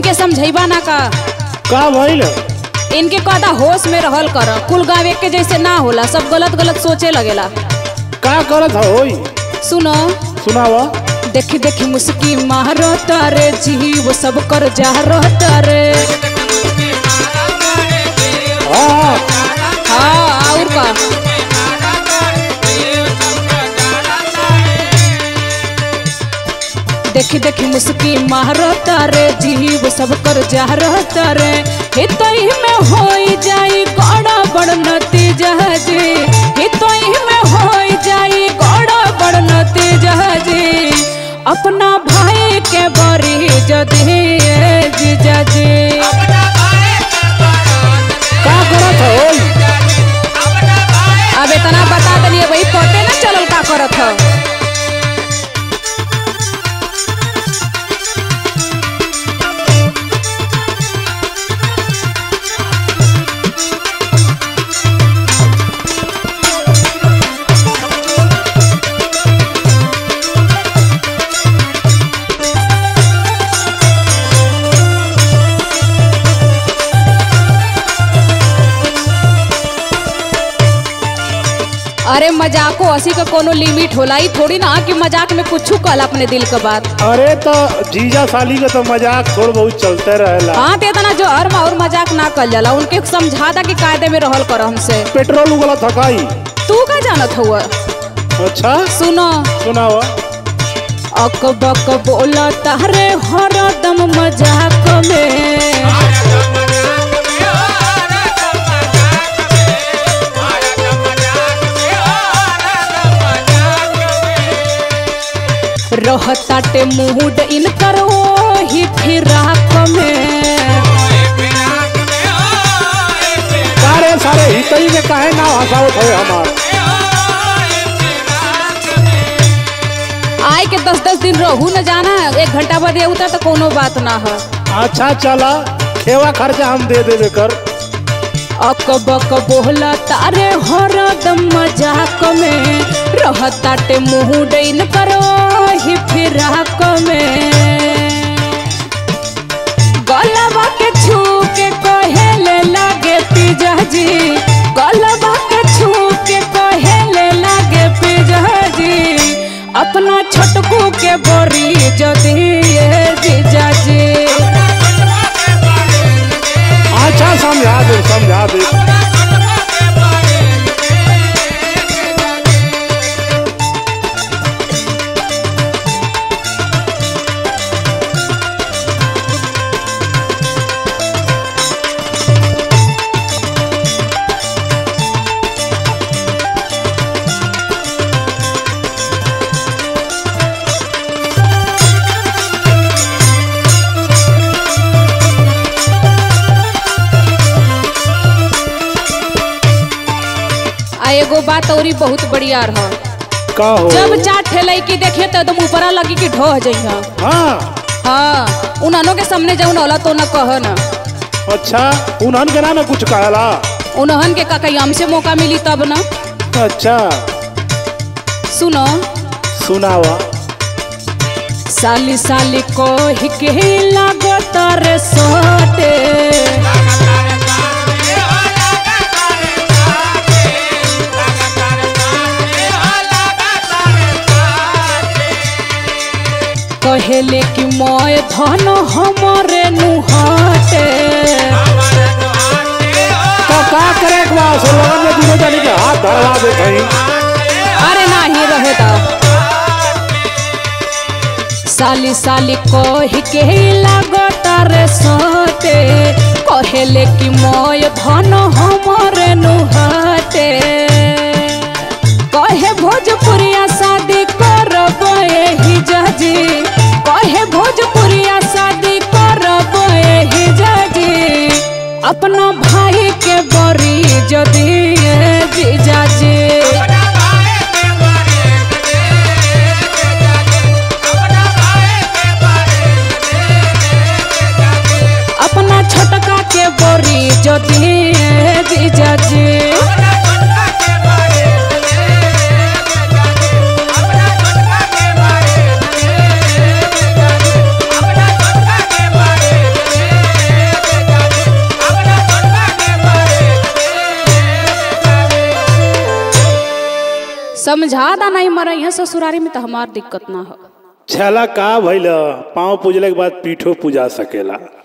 इनके समझैबा ना का का भइल इनके कदा होश में रहल कर कुल गावे के जैसे ना होला सब गलत गलत सोचे लगेला का करत होई सुनो सुनावा देखी देखी मुस्की मारो तारे जीव सब कर जा तारे हाँ हाँ और का देखी देखी मुस्की मारो तारे जीव सब कर जा तारे हितई में होई जाई गड़ा बड़ नतीजा जी हितई में होई जाई गड़ा बड़ नतीजा जी अपना भाई के बरी जदी जीजा जी का करत होई अब इतना बता दलिए भाई पते ना चलल का करत ह अरे मजाको हंसी का कोनो लिमिट होला ई थोड़ी ना कि मजाक में कुछ कल अपने दिल का बात अरे तो जीजा साली के तो मजाक थोड़ बहुत चलते रहेला हाँ ते इतना जो हर और मजाक ना कल जाला उनके समझा दा कि कायदे में रहल कर हमसे पेट्रोल उगला थकाई तू का जानत हुआ अच्छा सुनो सुनावा अक बक बोला तारे हरदम मजाक में रहताटे मूड इनकर ओही फिराक में सारे सारे हितई में काहे ना हंसावत है हमार आए के दस दस दिन रहू न जाना एक घंटा बाद ये उतर तो कोनो बात ना है अच्छा चला खेवा खर्चा हम दे देवे कर अक बक बोला तारे हरदम मजाक में रहताटे मुँह डैन करो ही फिराक में गलबा के छू के कहेले लागे पिजा जी गलबा के छू के कहेले लागे पिजा जी अपना छोटकू के बोरी जदी ये जीजा जी अच्छा समझा दे समझा दे आ एगो बात औरी बहुत बढ़िया रह का हो जब चार ठेलाई की देखिए तो एकदम ऊपरा लगी कि ढह जइहा हाँ हाँ उन्हनों के सामने जौन होला तो न कह न अच्छा उन्हन के ना ना कुछ कहला उन्हन के का हमसे मौका मिली तब न अच्छा सुनो सुनावा साली साली को ही के लागो तारे सोटे कहेले कि मोय धन हमरे नुहटे तो का करे के बा सो लगन में दूनो जानी के हाथ धरवा दे कहीं अरे नाही रहे दा साली साली कही के लागो तारे सोते कहेले कि मोय धन हमरे नुहटे कहे भोजपुरिया शादी करब एही जजी कहे भोजपुरिया शादी करब एही जजी अपना भाई के बरी जदी जीजाजी अपना छोटका के बोरी जदी जीजाजी समझा दा नहीं मरा यहाँ ससुरारी में तो हमार दिक्कत ना हो छला का भइल पाँव पूजले के बाद पीठो पूजा सकेला